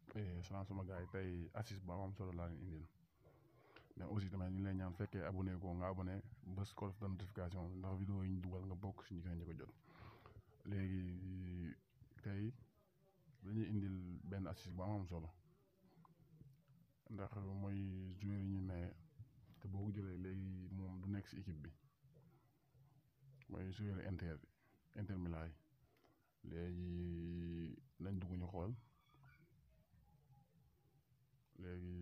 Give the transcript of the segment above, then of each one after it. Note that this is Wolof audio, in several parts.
salaam sama gars yi tey assise bu am solo laa leen indil mais aussi tamit ñu ngi lay ñaan fekkee abonné ko nga abonné bës cloche de notification ndax vidéo yi ñu dugal nga bokk si ñi koy njëkk a jot léegi tey dañuy indil benn assise bu am solo ndax mooy joueur yi ñu ne te boo ko jëlee léegi moom du nekk si équipe bi mooy joueur Inter Inter Milan yi léegi nañ dugg ñu xool léegi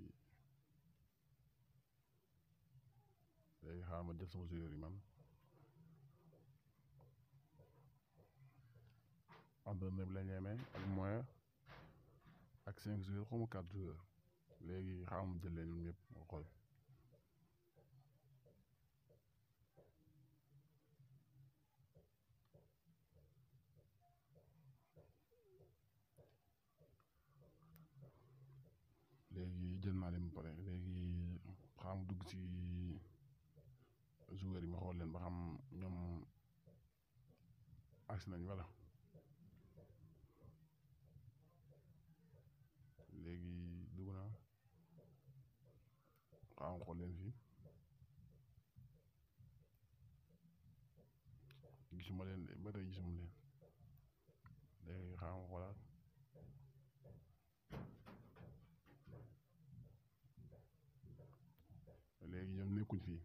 léegi xaaral ma jël sama joueur yi man entraîneur bi la ñeemee ak moyen ak cinq joueurs xaw ma quatre joueurs léegi xaaral ma jël leen ñoom ñëpp ma xool léegi jël naa leen ba pare léegi xam dugg ci joueurs yi ma xool leen ba xam ñoom agsi nañ wala léegi dugg naa xam xool leen fii gisuma leen ba tey gisuma leen léegi xam xoolaat léegi ñoom nekkuñ fii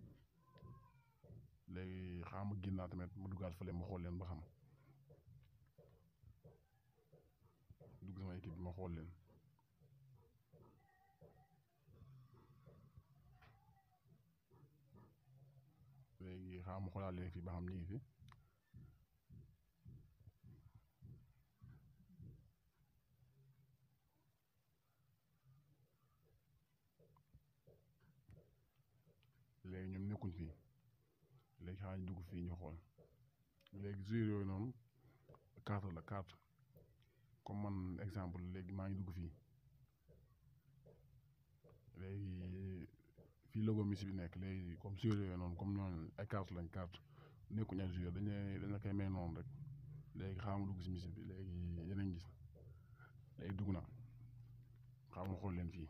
léegi xam ma génnaa tamit ma duggaat fële ma xool leen ba xam dugg sama équipe bi ma xool leen léegi xam ma xoolaat leen fii ba xam ñu ngi fi léegi ñoom nekkuñ fii léegi xaaral ñu dugg fii ñu xool léegi joueurs yooyu noonu carte la carte comme man exemple léegi maa ngi dugg fii léegi fii logo Messi bi nekk léegi comme joueurs yooyu noonu comme ñooñu ay carte lañ carte nekkuñ ay joueurs dañ dañ la koy may noonu rek léegi xaaral ma dugg si Messi bi léegi yeneen gis léegi dugg na xaaral ma xool leen fii.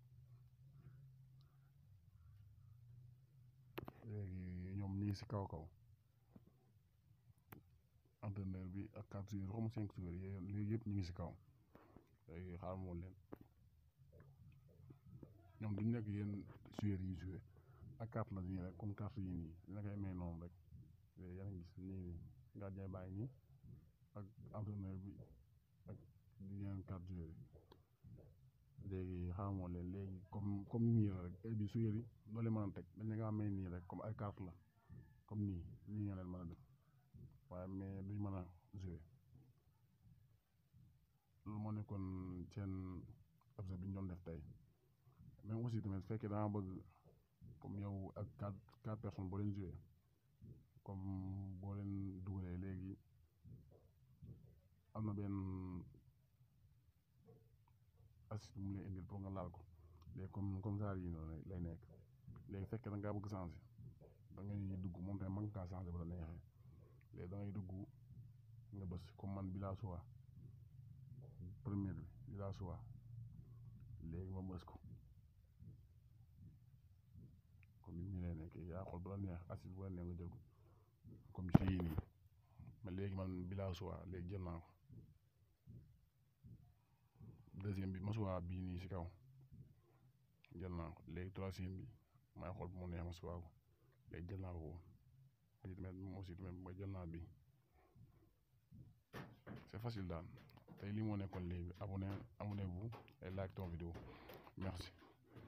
léegi ñoom ñii si kaw kaw entraîneur bi ak quatre joueurs xaw ma cinq joueurs yi léegi yëpp ñu ngi si kaw léegi xaaral ma leen ñoom duñ nekk yéen joueurs yi joué ak carte la nii rek comme carte yi nii dina koy may noonu rek léegi yaa ngi gis nii nii gardien baa ngi nii ak entraîneur bi ak yeneen quatre joueurs yi léegi xamoo leen léegi comme comme nii la rek heure bi su yëri loo leen mën a teg dañ nga amee nii rek comme ay carte la comme nii nii nga leen mën a def waaye mais duñ mën a jouer loolu moo nekkoon seen objet bi ñu doon def tey même aussi tamit fekkee danga bëgg comme yow ak quatre quatre personnes boo leen jouer comme boo leen dugalee léegi am na benn assist mu lay indil pour nga laal ko léegi comme comme ça yi noonu lay nekk léegi fekkee da ngaa bëgg changer da ngay dugg moom tamit mën nga kaa changer ba la neexee léegi da ngay dugg nga bës comme man bi laa choix première bi bi laa choix léegi ma bës ko comme ni lay nekk yaa xool ba la neex assist bu la neex nga jël ko comme ci yii nii mais léegi man bi laa choix léegi jël naa ko deuxième bi masuwaa bii nii si kaw jël naa ko léegi troisième bi may xool bu mu neex masuwaa ko léegi jël naa ko boobu bii tamit moom aussi tamit mooy jël naa bi c'est facile daal tey lii moo nekkoon léegi abonné abonnez-vous et like ton vidéo merci